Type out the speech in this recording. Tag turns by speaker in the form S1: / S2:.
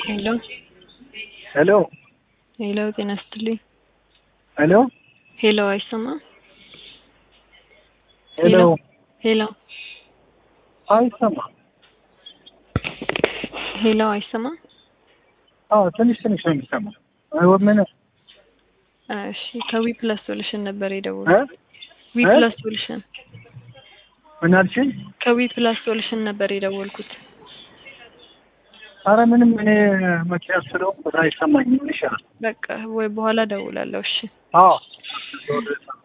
S1: ሄሎ
S2: ሄሎ
S1: ሄሎ፣ ጤና ይስጥልኝ።
S2: ሄሎ
S1: ሄሎ፣ አይሰማም?
S2: ሄሎ
S1: ሄሎ
S2: አይሰማም።
S1: ሄሎ፣ አይሰማም?
S2: አዎ ትንሽ ትንሽ ነው የሚሰማው። አይ ምን
S1: እሺ፣ ከዊ ፕላስ ሶሉሽን ነበር
S2: እ
S1: የደወልኩት። ዊ
S2: እ?
S1: ፕላስ ሶሉሽን
S2: ምን አልሽኝ?
S1: ከዊ ፕላስ ሶሉሽን ነበር የደወልኩት።
S2: አረ ምንም እኔ መኪና ስለሆንኩ አይሰማኝም። ይሻላል።
S1: በቃ ወይ በኋላ ደውላለሁ። እሺ
S2: አዎ